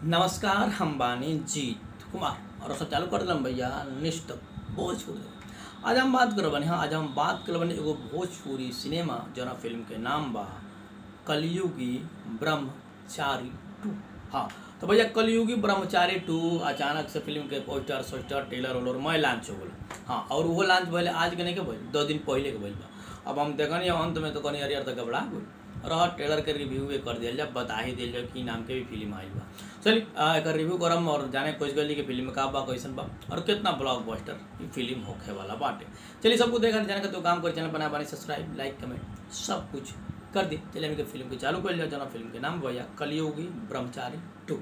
नमस्कार हम बानी जीत कुमार और सब चालू कर दिलम भैया निष्ठ भोजपुरी आज हम बात करब बनी हाँ आज हम बात करब बनी एगो भोजपुरी सिनेमा जना फिल्म के नाम बा कलयुगी ब्रह्मचारी टू हाँ तो भैया कलयुगी ब्रह्मचारी टू अचानक से फिल्म के पोस्टर सोस्टर टेलर वेलर मैं लॉन्च हो गल हाँ और वो लॉन्च भले आज के नहीं के भइल दो दिन पहले के भइल बा अब हम देखनी अंत में तो कनी अरियर तक घबरा गई रह ट्रेलर के रिव्यू भी कर दिया जाए बता ही दिया जाए कि नाम के भी फिल्म आइल बा चलिए आ, एकर रिव्यू करम और जाने कोई गली के फिल्म में का बा कैसन बा और कितना ब्लॉकबस्टर ई फिल्म होखे वाला बाटे चलिए सबको देखा जाने का तो काम कर चैनल बना बने सब्सक्राइब लाइक कमेंट सब कुछ कर दी चलिए हमके फिल्म के चालू कर लिया जना फिल्म के नाम भैया कलयुगी ब्रह्मचारी टू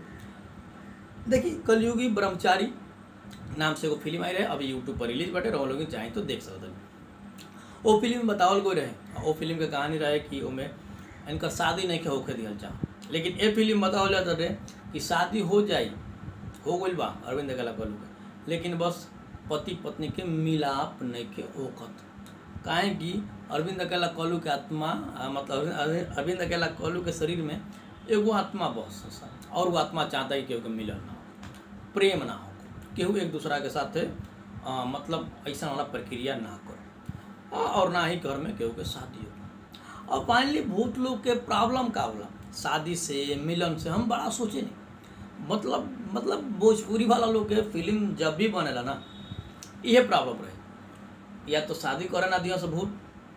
देखिए कलयुगी ब्रह्मचारी नाम से एगो फिल्म आई रहे अभी यूट्यूब पर रिलीज बाटे रहो लोग चाहें तो देख सकते वो फिल्म में बतावल गई रहे वो फिल्म के कहानी रहे कि ओमे इनकर शादी नहीं के होके दिहल जा लेकिन ये फिल्म बतावल जाता रहे कि शादी हो जाई हो गई बा अरविंद कला कलू के लेकिन बस पति पत्नी के मिलाप नहीं के ओकत काहे कि अरविंद अकेला कलू के आत्मा आ, मतलब अरविंद- अरविंद अकेला कलू के शरीर में एगो आत्मा बस सा और वो आत्मा चाहता है कि केहू के मिलन ना हो प्रेम ना हो केहू एक दूसरा के साथ आ, मतलब ऐसा वाला प्रक्रिया ना करो आ, और ना ही घर में केहू के शादी हो और फाइनली भूत लोग के प्रॉब्लम का होला शादी से मिलन से हम बड़ा सोचे नहीं मतलब मतलब भोजपुरी वाला लोग के फिल्म जब भी बनेला ना इहे प्रॉब्लम रहे या तो शादी करे ना दियो से भूत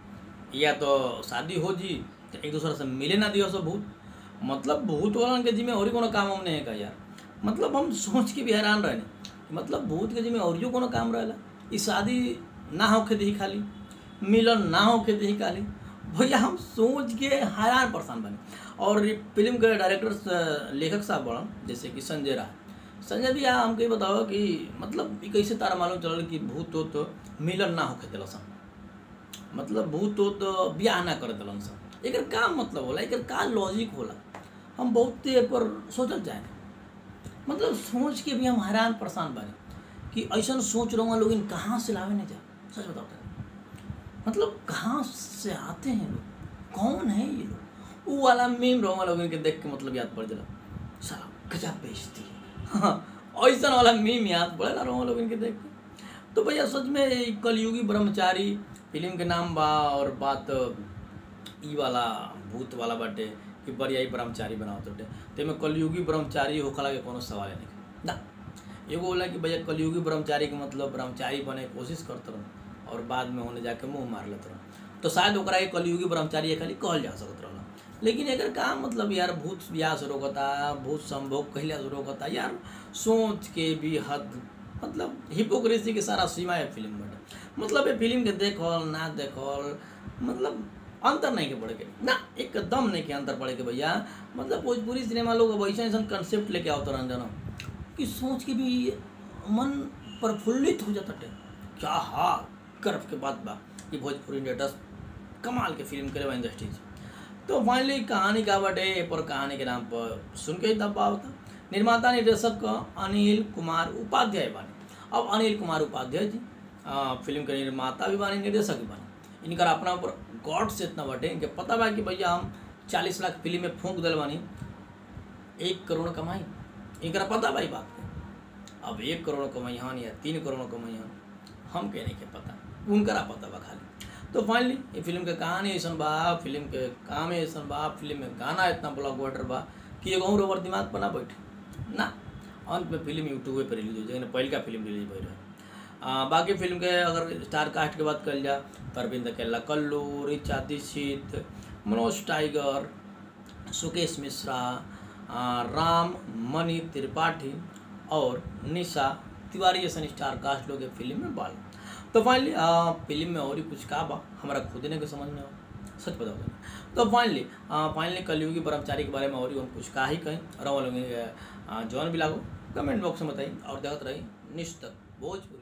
या तो शादी हो जी तो एक दूसरे से मिले ना दियो से भूत मतलब भूत वालन के जिम्मे और ही कोनो काम हम नहीं है का यार मतलब हम सोच के भी हैरान रहे मतलब भूत के जिम्मे और ही कोनो काम रहेला ई शादी ना होके दी खाली मिलन ना होके दी खाली भैया हम सोच के हैरान परेशान बने और ये फिल्म के डायरेक्टर स- लेखक साहब बड़न जैसे कि संजय राय संजय भैया हमके बताओ कि मतलब ई कैसे तारा मालूम चलल कि भूत हो तो मिलन ना होके दिल सन मतलब भूत हो तो ब्याह ना कर दिलन सन एकर का मतलब होला एकर का लॉजिक होला हम बहुत ए पर सोचल जाए मतलब सोच के भी हम हैरान परेशान बानी कि ऐसा सोच रहा लोग इन कहाँ से लावे नहीं जा सच बताओ तो। मतलब कहाँ से आते हैं लोग कौन है ये लोग वो वाला मीम रोमा लोग इनके देख के मतलब याद पड़ जाला साला गजब बेइज्जती है हाँ ऐसा वाला मीम याद पड़ेला रोमा लोग इनके देख के तो भैया सच में ये कलयुगी ब्रह्मचारी फिल्म के नाम बा और बात ई वाला भूत वाला बाटे कि बढ़िया ही ब्रह्मचारी बनावत बाटे तेमे कलयुगी ब्रह्मचारी होखला के कोनो सवाल नहीं ना एगो होला कि भैया कलयुगी ब्रह्मचारी के मतलब ब्रह्मचारी बने के कोशिश करत रहो और बाद में होने जाके मुंह मार लेत रहो तो शायद ओकरा के कलयुगी ब्रह्मचारी ये खाली कहल जा सकत रहल लेकिन एकर का मतलब यार भूत ब्याह से रोकता भूत संभोग कहला से रोकता यार सोच के भी हद मतलब हिपोक्रेसी के सारा सीमा है फिल्म में मतलब ये फिल्म के देखल ना देखल मतलब अंतर नहीं के पड़े के ना एकदम नहीं के अंतर पड़े के भैया मतलब भोजपुरी सिनेमा लोग अब ऐसा ऐसा कंसेप्ट लेके आवत रहन जाना कि सोच के भी मन प्रफुल्लित हो जाता है क्या हाँ गर्व के बात बा कि भोजपुरी इंडस्ट्री कमाल के फिल्म करे इंडस्ट्री तो फाइनली कहानी का बाटे ए पर कहानी के नाम पर सुन के ही दबा होता निर्माता निर्देशक अनिल कुमार उपाध्याय बानी अब अनिल कुमार उपाध्याय जी आ, फिल्म के निर्माता भी बानी निर्देशक भी बानी इनकर अपना ऊपर गॉड से इतना बाटे इनके पता बा कि भैया हम चालीस लाख फिल्म में फूंक दिल बानी एक करोड़ कमाई इनकरा पता भाई बात के अब एक करोड़ कमाई हन या तीन करोड़ कमाई हन हम के नहीं के पता उनकरा पता बा खाली तो फाइनली ये फिल्म के कहानी ऐसा बा फिल्म के काम ऐसा बा फिल्म में गाना इतना ब्लॉकबस्टर बा कि एगो और ओवर दिमाग पर ना बैठे ना अंत में फिल्म यूट्यूब पर रिलीज हो जाए पहल का फिल्म रिलीज भई रहे आ, बाकी फिल्म के अगर स्टार कास्ट के बात कल जा तो अरविंद केला कल्लू रिचा दीक्षित मनोज टाइगर सुकेश मिश्रा आ, राम मणि त्रिपाठी और निशा तिवारी जैसन स्टार कास्ट लोग ये फिल्म में बाल तो फाइनली फिल्म में और ही कुछ का बा हमारा खुद ने के समझ में आवा सच बताओ तो तो फाइनली फाइनली कलयुगी ब्रह्मचारी के बारे में और ही हम कुछ का ही कहें और हम लोग जौन भी लागो कमेंट बॉक्स में बताइए और देखते रही निश्चित भोजपुरी